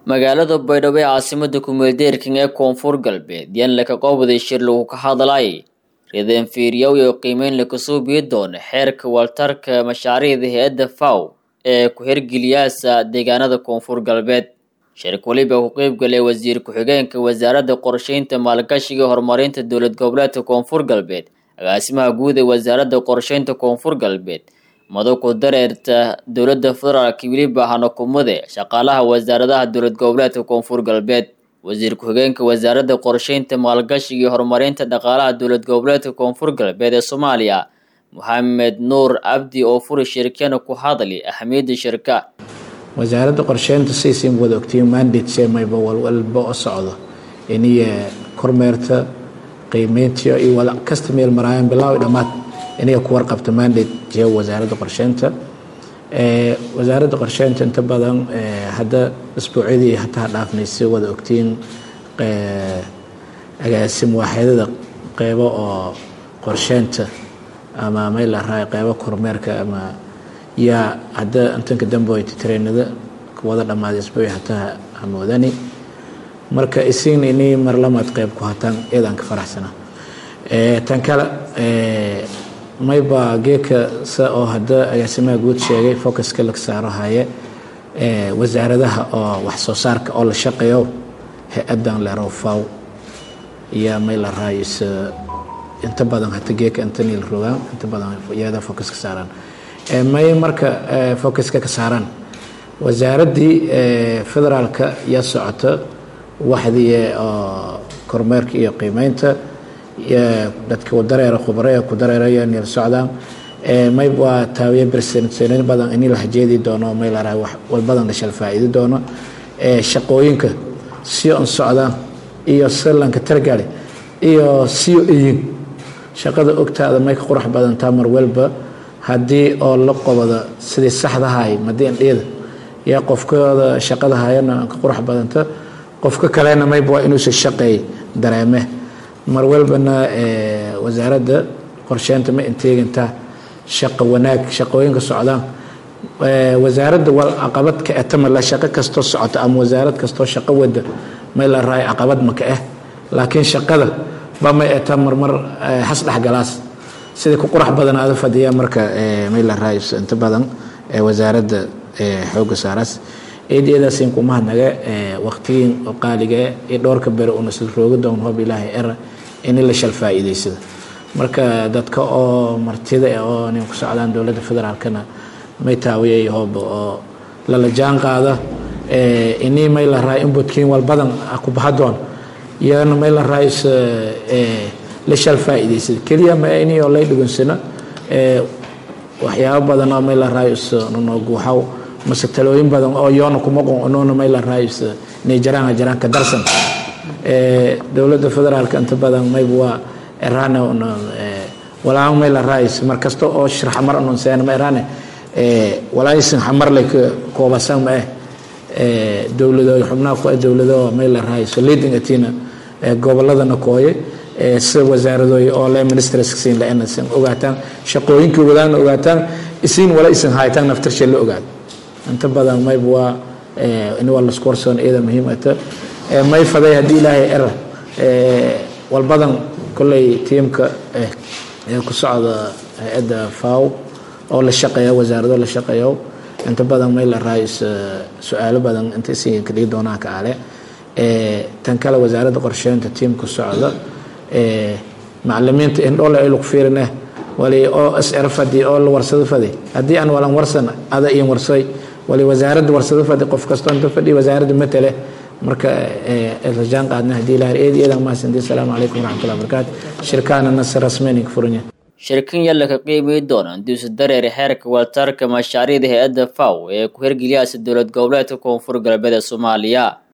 magaalada baydhabo ee caasimada kumeeldeerkan ee koonfur galbeed yaan laka qowday shir lagu ka hadlay ridan fiiriyow iyo qiimeyn lakasoo biyi doono xeerka waltarka mashaariicda hay-adda faw ee ku-hirgeliyaasa deegaanada koonfur galbeed shirka weliba ku qeybgalay wasiir ku-xigeenka wasaaradda qorsheynta maalgashiga horumarinta dowlad goboleedka koonfur galbeed agaasimaha guud ee wasaaradda qorsheynta koonfur galbeed madoku dareerta dowladda federaalk weliba hanakumade shaqaalaha wasaaradaha dowlad goboleedka koonfur galbeed wasiir ku-xigeenka wasaaradda qorsheynta maalgashiga iyo horumarinta dhaqaalaha dowlad goboleedka koonfur galbeed ee soomaaliya moxamed nuur cabdi oo furi shirkana ku hadli ahamiyadda shirka wasaaradda qorsheynta saysin wada ogtiin mandate seemayba walwalba oo socdo iniya kormeerta qiimeynta iyo wada kasta meel maraayaan bilaawi dhammaad iniga ku warqabta mandate jee wasaaradda qorsheynta wasaaradda qorsheynta inta badan hadda isbuucyadii hataa dhaafnay si wada ogtiin agaasim waaxyadada qeybo oo qorsheynta ama meel la raay qeybo kormeerka ama yaa hadda intanka damboyta tareenada wada dhammaaday isbuuci hataa hamoodani marka isigna ini marlamaad qeyb ku hataan eedaan ka faraxsana tan kale mayba geeka sa oo hadda agaasimaha guud sheegay focuska laga saaro haye wasaaradaha oo wax soo saarka oo la shaqeeyo hay-adan leerow faw iyo may la raayis inta badan hata geeka intani la rogaan inta badan iyada focus ka saaraan may marka focuska ka saaraan wasaaraddii federaalka yaa socota waxdii oo kormeerka iyo qiimeynta dadka dareera khubare ku dareeraya neel socdaan may waa taawiye bersensenin badan ini la hajeedi doono may la rahay wal badan la shal faa'iidi doono shaqooyinka si on socdaan iyo silanka targale iyo siyo iyin shaqada ogtaada may ka qurux badantaa mar walba haddii oo la qobada sidii saxdahay madiindheeda yaa qofkooda shaqada hayana ka qurux badanta qofka kalena mayba waa inuusa shaqeey dareeme mar walbana wasaaradda qorsheynta ma inteegintaa shaqo wanaag shaqooyinka socdaan wasaaradda wal caqabad ka etamala shaqo kastoo socota ama wasaarad kastoo shaqo wada may la raay caqabad maka ah laakiin shaqada ba may etaa marmar has dhexgalaas sidai ku qurax badanaada fadhiya marka may la raay inta badan wasaaradda xooga saaraas eedeedaasin kumahadnaga waqtigiin oo qaaliga iyo dhowrka bere una sil rooga doon hoob ilaahay era ini la shal faa'iidaysada marka dadka oo martida oo nin ku socdaan dowladda federaalkana may taawiyay hoob oo lala jaan qaada ini may la raay inbutkiin wal badan ku baha doon iyana may la raay la shal faa'iidaysada keliya ma ini oo lay dhugunsana waxyaabo badan oo may la raay nooguuxaw mase talooyin badan oo yoona kuma qonoona may la raayis inay jaraan jaraan ka darsan dowladda federaalka inta badan mayba waa erane walaan may la raayis mar kasta oo shir xamar anonseen ma erane walaayisin xamar lay ka koobasan ma eh dowlado xubnaha ku dowlado may la raayis leading atina goboladana kooye sida wasaaradooy oo le ministerskiin la inasan ogaataan shaqooyinkii wadaana ogaataan isiin wala isin haytaan naftarshe la ogaado inta badan mayba waa in waa lasku warsoon iyada muhiim ata may faday haddii ilaahay era walbadan kolley tiimka ku socda hay-adda faw oo la shaqeeya wasaarado la shaqeeyo inta badan may la raayis su-aalo badan inta si ka dhigi doonaan ka ale tan kale wasaaradda qorsheynta tiimka socda macalimiinta indhoole ay lagu fiirineh wali oo sr fadi oo la warsado fadi haddii aan walan warsan ada iin warsay wali wasaaradda warsado fadi qof kastoo inta fadhi wasaaradda matale marka la jaan qaadna haddii ilaah eed eedan mahadsantii asalaamu calaykum waraxmatullahi wabarakaatu shirkaana nasir rasmeyni ka furanya shirkan yalla ka qiimay doona duusa dareere xeerka waltarka mashaariicda hay-adda faw ee ku hirgeliyaasa dowlad goboleedka koonfur galbeed ee soomaaliya